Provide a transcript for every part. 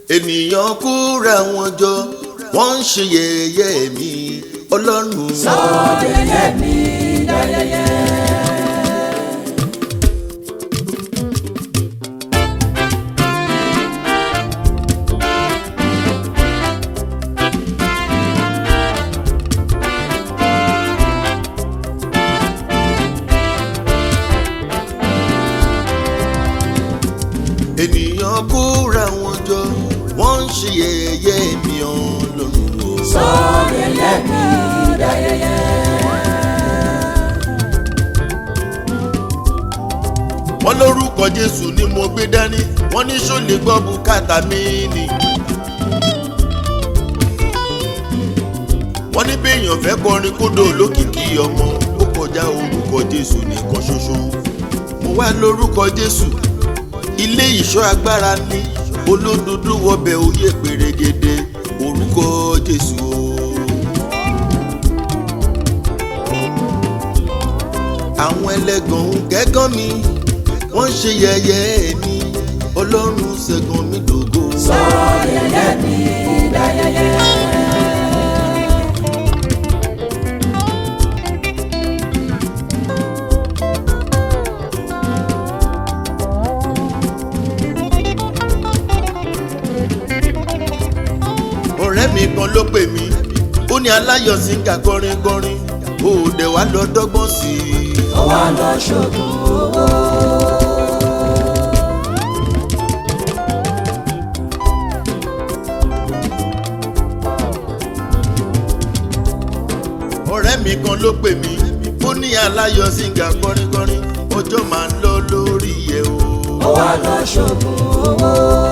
ènìyàn kóra wọn jọ wọ́n ń ṣe yẹ̀yẹ́ mi ọlọ́run. sọ́dẹ̀yẹ mi dáyẹyẹ. ènìyàn kóra wọn jọ wọ́n ń ṣe yẹ̀yẹ́ mi ọlọ́run. o. sọ́dẹ̀yẹ mi dáyẹyẹ. wọ́n lórúkọ jésù ni mo gbé dání wọ́n ní ṣó lè gbọ́ bùkátà mi ni. wọ́n ní béèyàn fẹ́ kọrin kódò lókìkí ọmọ ó kọjá orúkọ jésù nìkan ṣoṣo. mo wá lórúkọ jésù ilé ìṣọ́ agbára ní olódodo wọbẹ̀ oyè pèrègede orúkọ jésù o. àwọn ẹlẹ́gàn ń kẹ́gàn mi wọ́n ṣe yẹ̀yẹ́ mi ọlọ́run ṣẹ́gun mi dògo. sọ́dẹ̀yẹ mi dáyẹyẹ. ọ̀rẹ́ mi kan ló pè mí ó ní aláyọ̀ síngà kọrin kọrin ó dẹ̀ wá lọ dọ́gbọ́n sí i. ó wá lọ ṣògùn owó. ọ̀rẹ́ mi kan ló pè mí ó ní aláyọ̀ síngà kọrin kọrin ọjọ́ máa ń lọ lórí ẹ̀ o. ó wá lọ ṣògùn owó.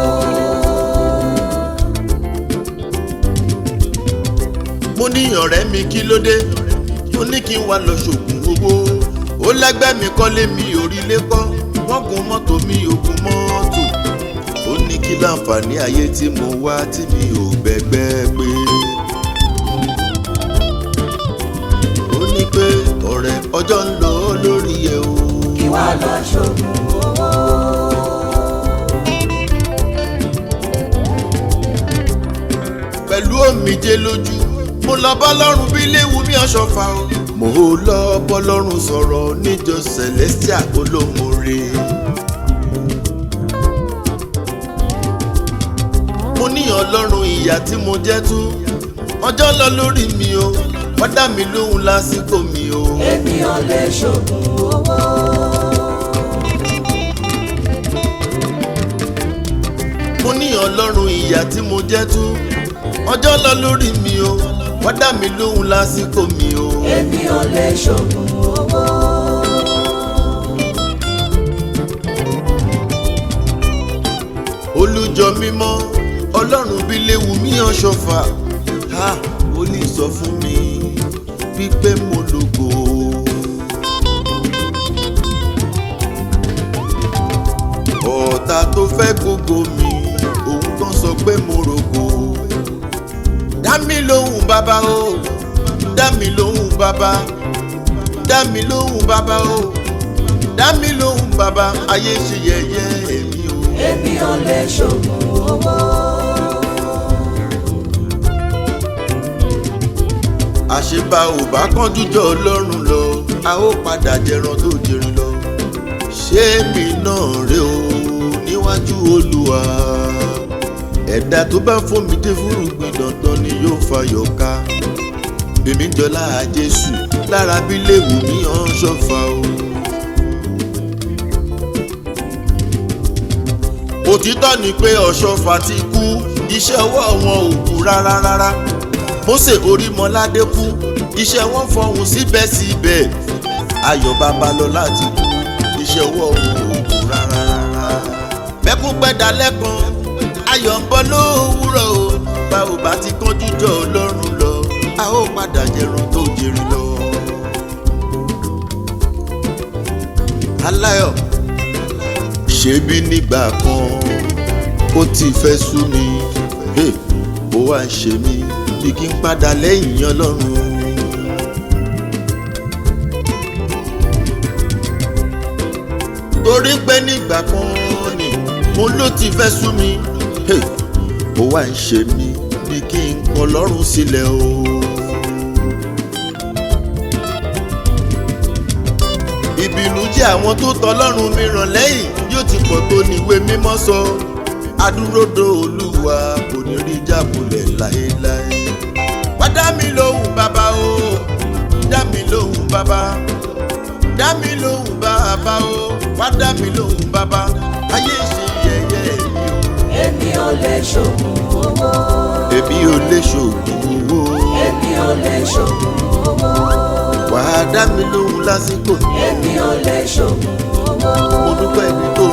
mo ní ọ̀rẹ́ mi kí ló dé ó ní kí n wá lọ ṣògùn owó ó lẹ́gbẹ́ mi kọ́lé mi òrìlé kọ́ wọ́n gun mọ́tò mi ò gun mọ́tò ó ní kí láǹfààní ayé tí mo wá tí mi ò bẹ́gbẹ́ pé ó ní pé ọ̀rẹ́ ọjọ́ ń lọ lórí ẹ̀ o. kí wá lọ ṣògùn owó. pẹ̀lú omijé lójú mo lọ bá lọ́rùn bí léwu mi ọ̀ṣọ́fà o. mo lọ bọ́ lọ́rùn sọ̀rọ̀ níjọ celestia olómore. mo ní ọlọ́run ìyá tí mo jẹ́ tú ọjọ́ lọ lórí mi o wọ́n dá mi lóhùn lásìkò mi o. èmi ò lè ṣògùn owó. mo ní ọlọ́run ìyá tí mo jẹ́ tú ọjọ́ lọ lórí mi o wọ́n dá mi lóhùn lásìkò mi o. èmi ò lè ṣògùn owó. olùjọ mímọ́ ọlọ́run bí léwu mí ọ̀ṣọ́fà ha ó ní sọ fún mi wípé mo lògò. ọ̀tá tó fẹ́ gbogbo mi òun kan sọ pé mo rògò. dá mi lóhùn bàbá o dá mi lóhùn bàbá dá mi lóhùn bàbá o dá mi lóhùn bàbá ayé ṣe yẹ̀yẹ́ èmi o. èmi ò lè ṣògùn owó. àṣebà ò bá kánjú jọ ọlọ́run lọ a ó padà jẹran tó jẹrin lọ ṣé mi náà rè o níwájú olúwa ẹ̀dá tó bá fòmí dé fúrúgbìn dandan ni yóò fayọ̀ ká èmi jọlá jésù lára bí léwu mi hàn ṣọ́fà o. òtítọ́ ni pé ọ̀ṣọ́fà ti kú iṣẹ́ ọwọ́ wọn ò kú rárá rárá mósè orímọládé kú iṣẹ́ wọn fọhùn síbẹ̀síbẹ̀ ayọ̀ babalọ́lá ti kú iṣẹ́ ọwọ́ wọn ò kú rárá rárá. bẹ́kún pẹ́dà lẹ́kan ayọ̀ ń bọ́ lówùúrọ̀ o bá ò bá ti kánjú jọ ọlọ́run lọ a ó padà jẹrun tó jẹrin lọ. aláyọ̀ ṣebí nígbà kan ó ti fẹ́ sú mi hey, ó wá ń ṣe mí bí kí n padà lẹ́yìn ọlọ́run. torí pé nígbà kan ni mo ló ti fẹ́ sú mi hey, ó wá ń ṣe mí bí kí n kọ lọ́rùn sílẹ̀ o. ìbínú jẹ́ àwọn tó tọlọ́run mìíràn lẹ́yìn yóò ti pọ̀ tó níwé mímọ́ sọ adúródò olúwa kò ní rí jábulẹ̀ láéláé. wá dá mi lóhùn bàbá o dá mi lóhùn bàbá dá mi lóhùn bàbá o wá dá mi lóhùn bàbá ayé ṣe yẹ̀yẹ́ mi o. èmi ò lè ṣògùn owó. èmi ò lè ṣògùn owó èmi ò lè ṣògùn owó. wà á dá mi lóhùn lásìkò èmi ò lè ṣògùn owó. mo dúpẹ́ ibi tó